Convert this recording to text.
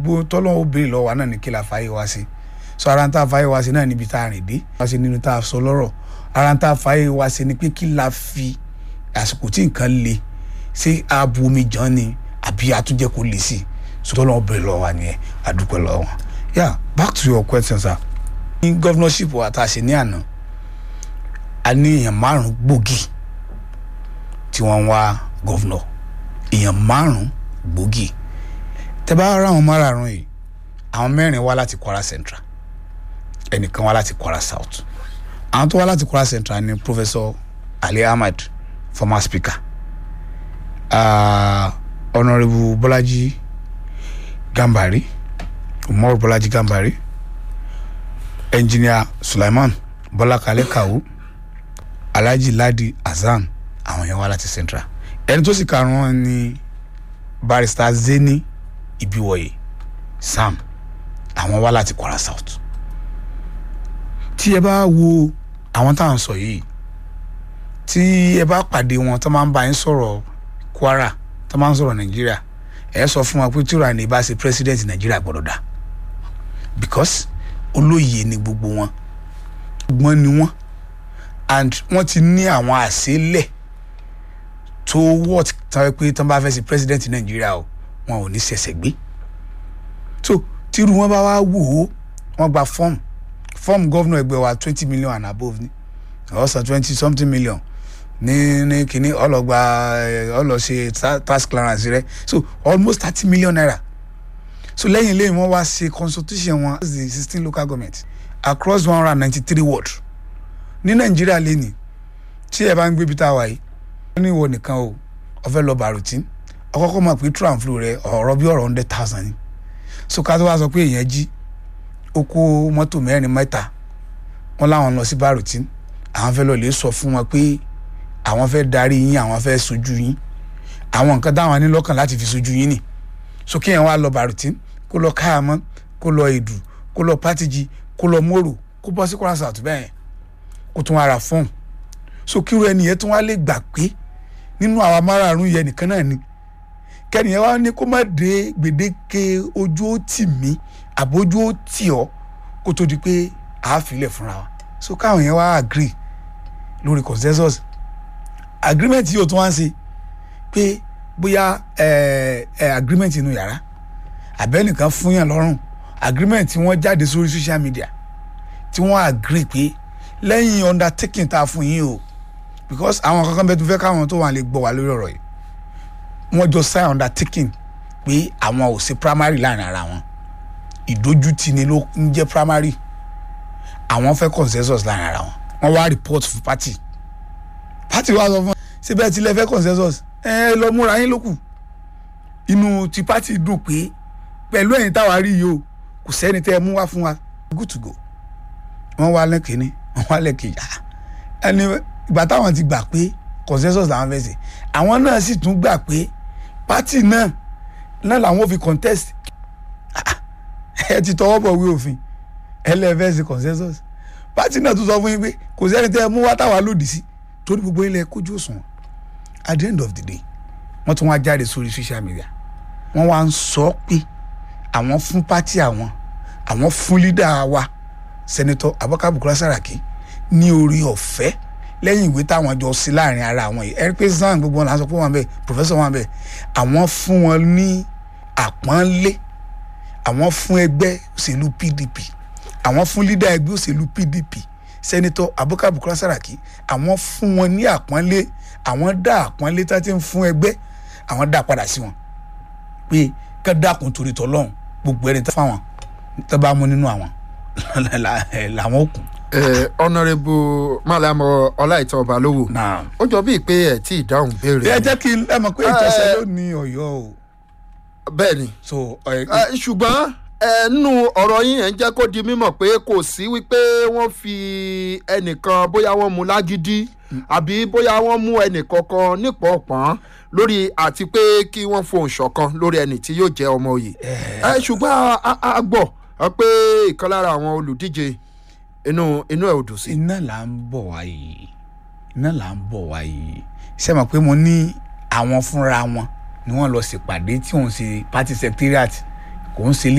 gbogbo tọ́lọ́wọ́ béèrè lọ́wọ́ wa náà ní kí la fàáyé wa sí so ara ń tá a fàáyé wa sí náà níbi tá a rìn dé wá sí nínú tá a sọ lọ́rọ̀ ara ń tá a fàáyé wa sí ni pé kí la fi àsìkò tí nǹkan le ṣé ààbò omi jàn ni àbí àtúnjẹ kò le sí i so tọ́lọ́wọ́ béèrè lọ́wọ́ wa nìyẹn àdúpẹ́ lọ́wọ́ wọn. yeah back to your question sir. ní governorship wa tá a ṣe ní àná a ní èèyàn márùn-ún gbòógì tí wọ́n ń wá governor èèyàn márùn-ún gbòógì tẹ bá rà àwọn márààrún yìí àwọn mẹ́rin wá láti Kwara Central ẹnìkan wá láti Kwara South àwọn tó wá láti Kwara Central ni Professor Ali Ahmad former speaker uh, Honourable Bolaji Gambari Umar Bolaji Gambari Engineer Sulaiman Bọ́lákalẹ́ Kawu Alhaji Ladi Hasan àwọn yẹn wá láti Central ẹni tó sì karùn-ún ni Barrister Zeni Ibiwoye Sam àwọn wá láti Kwara South tí ẹ bá wo àwọn tá à ń sọ yìí tí ẹ bá pàdé wọn tó máa ń bá yín sọ̀rọ̀ Kwara tó máa ń sọ̀rọ̀ Nàìjíríà ẹ sọ fún wa pé tí ìrànlẹ́ bá ṣe president Nàìjíríà gbọ́dọ̀ dá because olóyè ni gbogbo wọn gbọ́n ni wọ́n and wọ́n ti ní àwọn àṣélẹ̀ tó wọ́t tán pé tán bá fẹ́ ṣe president Nàìjíríà o wọn ò ní ṣẹ̀ṣẹ̀ gbé so tírú wọn bá wá wò ó wọn gba fọ́ọ̀mù fọ́ọ̀mù gọ́vnà ẹgbẹ́ wa twenty million and above ni ọ̀sán twenty something million ní ní kínní ọlọ́gba ọlọ́ṣe tax clearance rẹ so almost thirty million naira so lẹ́yìn lẹ́yìn wọ́n wá ṣe consultation wọn as the sixteen local government across one hundred and ninety three ward ní nàìjíríà lẹ́nìí tí ẹ bá ń gbé bí tá a wà yìí wọ́n ní ìwọ nìkan o ọ̀fẹ́ lọ bàrùtín ọkọ́kọ́ mọ̀ pé true and flow rẹ ọ̀rọ̀ bí ọ̀rọ̀ hundred thousand ni so ká tó wá sọ pé èèyàn jí ó kó mọ́tò mẹ́rin mẹ́ta wọ́n láwọn lọ sí bàrùtín àwọn fẹ́ lọ lè sọ fún wọn pé àwọn fẹ́ darí yín àwọn fẹ́ sojú yín àwọn nǹkan táwọn ní lọ́kàn láti fi sojú yín nì so kéèyàn wá lọ bàrùtín kó lọ káàmọ́ kó lọ èdù kó lọ pátìjì kó lọ mòrò kó bọ́ sí Kwara South bẹ́ẹ̀ kó tún wá ra fọ́ọ̀mù so kíru ẹni yẹn tún wá lè gbà pé nínú àwa márààrún yẹn nìkan náà ni kẹ́nìyẹn wá ní kó má dé gbèdéke ojú ó tì mí àbójú ó tì ọ́ kó tó di pé àáfilẹ̀ fúnra wa so káwọn yẹn wá agree lórí consensus agreement yóò tún wá ń ṣe pé bóyá ẹ ẹ agreement inú yàrá àbẹ́nìkan fún yàn lọ́rùn agreement tí wọ́n jáde sórí social media tí wọ́n agree pé lẹ́yìn undertaking tá a fún yín o because àwọn kankan bẹ́ẹ̀ tó fẹ́ káwọn tó wà lè gbọ́ wá lórí ọ̀rọ̀ yìí wọ́n jọ sign undertaking pé àwọn ò ṣe primary láàrin ara wọn ìdójútì ni ló ń jẹ́ primary àwọn fẹ́ consensus láàrin ara wọn wọ́n wá report fún party party wa sọ fún síbẹ̀ tí lẹ fẹ́ consensus ẹ lọ múra yín lókù inú ti party dùn pé pẹ̀lú ẹ̀yin táwa rí yìí o kò sẹ́ni tẹ́ ẹ mú wá fún wa good to go wọ́n wá lẹ́kìnní wọ́n wá lẹ́kìnní ẹni ìgbà táwọn ti gbà pé consensus làwọn fẹ́ ṣe àwọn náà sì tún gbà pé party náà náà làwọn fi contest ẹ ti tọwọ́ bọ̀ wí òfin ẹlẹ́fẹ́ ṣe consensus party náà tún sọ fún yín pé kò sẹ́ni tẹ́ ẹ mú wá táwa lòdì sí torí gbogbo ilẹ̀ kójú òṣùwọ̀n at the end of the day wọ́n tún wá jáde sórí social media wọ́n wá ń sọ pé àwọn fún party àwọn àwọn fún leader wa senator Abubakar Bukola Saraki ní orí ọ̀fẹ́ lẹ́yìn ìwé táwọn jọ sí láàrin ara àwọn yìí ẹ̀rí pé zan gbogbo wọn là ń sọ pé wọn bẹ professor wọn bẹ àwọn fún wọn ní àpọ́nlé àwọn fún ẹgbẹ́ òṣèlú PDP àwọn fún leader ẹgbẹ́ òṣèlú PDP senator Abubakar Bukola Saraki àwọn fún wọn ní àpọ́nlé àwọn dá àpọ́nlé tá ti ń fún ẹgbẹ́ àwọn dá padà sí wọn pé ká dákun torí tọlọ́hún gbogbo ẹni tá fáwọn tó bá mú nínú àwọn làwọn kù. ọ̀nàrẹ́bù Mallam Ọláìtàn Balógun náà ó jọ bíi pé ẹ̀ tí ìdáhùn béèrè ẹ jẹ́ kí ẹ mọ̀ pé ìtọ́sẹ̀ ló ní ọ̀yọ́ o bẹ́ẹ̀ ni so ẹ Eh, ṣùgbọ́n ẹnu ọ̀rọ̀ yín ẹ̀ ń jẹ́ kó di mímọ̀ pé kò sí wípé wọ́n fi ẹnìkan bóyá wọ́n mú lágídí àbí bóyá wọ́n mú ẹnìkankan nípọ̀ọ̀pọ̀n lórí àti pé kí wọ́n fohùn ṣọ̀kan lórí ẹni tí yóò jẹ́ ọmọ òye. Eh, ṣùgbọ́n a- a- a gbọ́ ọ pé ìkan lára àwọn olùdíje inú inú ẹ̀ ò dùn sí. iná là ń bọ̀ wá yìí iná là ń bọ̀ wá yìí ṣé mọ̀ pé mo ní àwọn fúnra wọn ni wọ́n lọ ṣèpàdé tí òun ṣe party secretariat kò ń ṣe